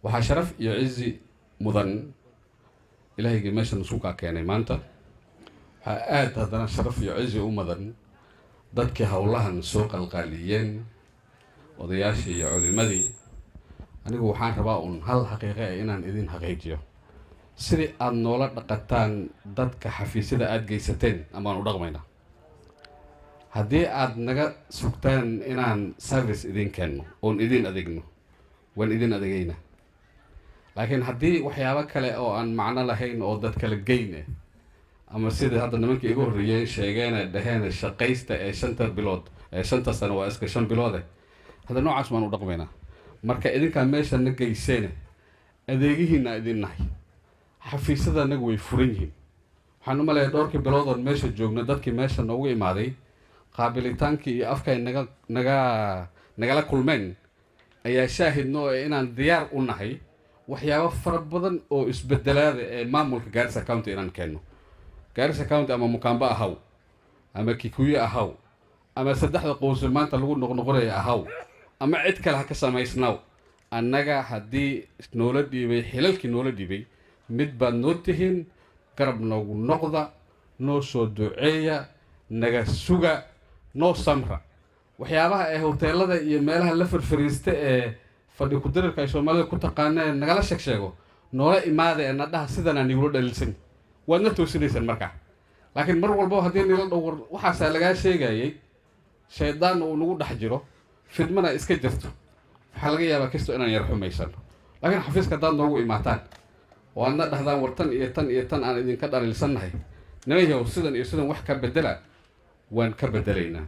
waxaa sharaf iyo cizi mudan ilaahaygai meeshan isukaa keenay maanta waxaa aada haddana sharaf iyo cizi u mudan dadkii howlahan soo qalqaaliyeen odayaashii iyo culimadii anigu waxaan rabaa uun hal xaqiiqa e inaan idin xaqiijiyo sidii aada noola dhaqataan dadka xafiisyada aada geysateen amaan u dhaqmaynaa haddii aada naga sugtaan inaan service idin keenno oon idin adeegno waan idin adeegayna laakiin haddii waxyaabo kale oo aan macno lahayn oo dad kala geyne ama sida hadda nimankii igu horreeyeen sheegeene dhaheene shaqaysta ee shanta bilood ee shanta sano waa iska shan biloode hadda noocaas baan u dhaqmaynaa marka idinkaa meesha na geyseene adeegihiina idin nahay xafiisyada anagu way furan yihiin waxaan u maleeya dhowrkii biloodood meesha joogno dadkii meesha noogu imaaday qaabilitaankii iyo afkay naga naga nagala kulmeen ayaa shaahidno ee inaan diyaar u nahay waxyaabo fara badan oo isbedelaada ee maamulka gaarisa county inaan keenno gaarisa county ama mukaambo ahaw ama kikuyo ahaw ama saddexda qowse maanta lagu noqnoqonaya ahaw ama cid kale ha ka samaysnaw annaga haddii noola dhiibay xilalkii noola dhiibay mid baad noo tihiin garab noogu noqda noo soo duceeya naga suga noo samra waxyaabaha ee hoteelada iyo meelaha la farfariista ee fadhi ku-darirka ay soomaalida ku taqaana ee nagala sheeg sheego noola imaada ee nadhaha sidanaa nigula dhaliilsan waad na toosinaysaan markaa laakiin mar walba haddii nila dhowr waxaasaa lagaa sheegayay shaydaan uu nagu dhex jiro fidmana iska jirto waxaa laga yaabaa kasto inaan yar xumaysano laakiin xafiiska haddaad noogu imaataan oo aadna dhahdaan war tan iyo tan iyo tan aan idinka dhaliilsannahay nimanyahow sidan iyo sidan wax ka bedela waan ka bedelaynaa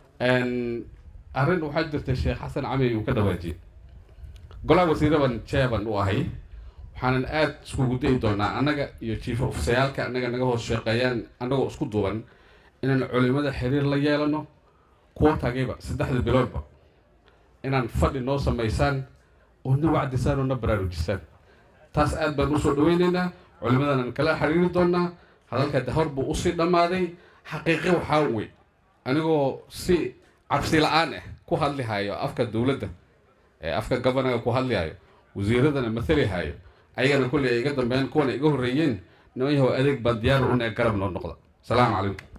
arrin waxaa jirta sheekh xasan cami uu ka dhawaajiyey golaha wasiiraban jeeban u ahay waxaanan aada iskugu dayi doonaa annaga iyo jiifa ofisayaalka annaga naga hoos sheeqeeyaan annagoo isku duuban inaan culimada xiriir la yeelano kuwa tagiba saddexda biloodba inaan fadhi noo samaysaan oo na wacdisaan oo na baraarujisaan taas aad baan usoo dhaweyneynaa culimadaanan kala xiriiri doonaa hadalka dahor buu usii dhammaaday xaqiiqi waxaa wey anigoo si cabsi la-aan ah ku hadlihayo afka dowladda ee afka governaga ku hadlihayo wasiiradana mathalihayo ayagana kolley ay iga dambeeyaan kuwana iga horreeyeen niman yahow adeeg baan diyaar una garab noo noqda asalaamu calaykum